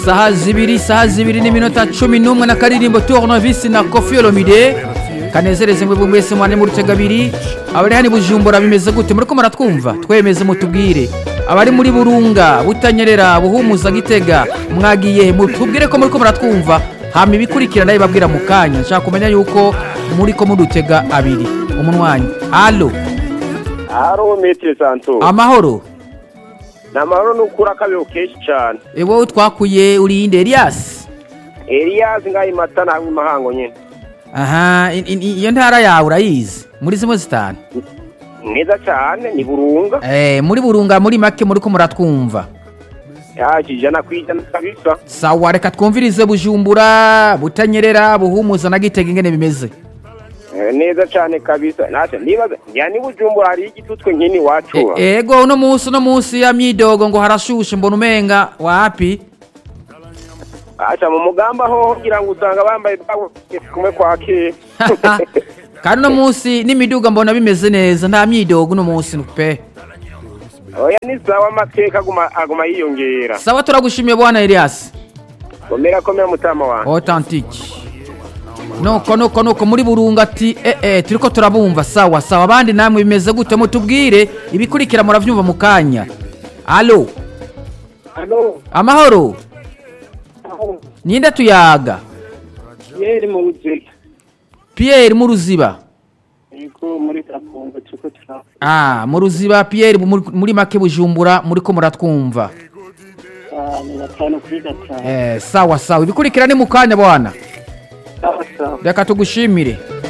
saha zibiri saha zibiri n'iminota cumi n'umwe na karirimbo tournevis na kofi olomide kanezereze mwebwe mwese mwane mu rutega abiri abari hano i bujumbura bimeze gute muriko muratwumva twemeze mutubwire abari muri burunga butanyerera buhumuza gitega mwagiye mutubwire ko muriko muratwumva hama ibikurikira ndabibabwira mu kanya nshaka kumenya yuko muriko mudutega abiri umunwanyi alo haro metero santo amahoro ni amahoro n'ukuri akabeho kenshi cyane e wowe twakuye urinde elias eliyazi ngaho imata ntabwo imahango nyine aha i- i- iyo ntara yawe urayizi muri zimwe zitanu neza cyane ni burunga Eh, muri burunga muri make muriko muratwumva yaje ijana ku ijana kabisa sawa reka twumvirize bujumbura butanyerera buhumuza na gitega ingene bimeze Eh, neza cyane kabisa natwe nibaza njya ni bujumbura hariho igitutwe nk'ini iwacu E- ego uno munsi uno munsi ya myidogo ngo harashushe mbona umenga wapi aca mu mugamba ho kugira ngo usanga bambaye bwabo kumwe kwa kera kandi uno munsi n'imiduga mbona bimeze neza nta myidogo uno munsi pe oya ni sawa amateka aguma aguma yiyongera sawa turagushimiye bwana elias komera komera mutama wanjye authentique nuko nuko nuko muri burunga ati eh eh turiko turabumva sawa sawa abandi namwe bimeze gute mutubwire ibikurikira muravyumva mu kanya alo Halo, amahoro ninde tuyaga yeri mu buzima. pierre mu ruziba Yego muri Kapungu turiko turavuga. ah mu ruziba pierre muri, muri make bujumbura muriko muratwumva Ah, ni gatanu kuri gatanu. eh sawa sawa ibikurikira ni mu kanya bwana Sawa sawa. reka tugushimire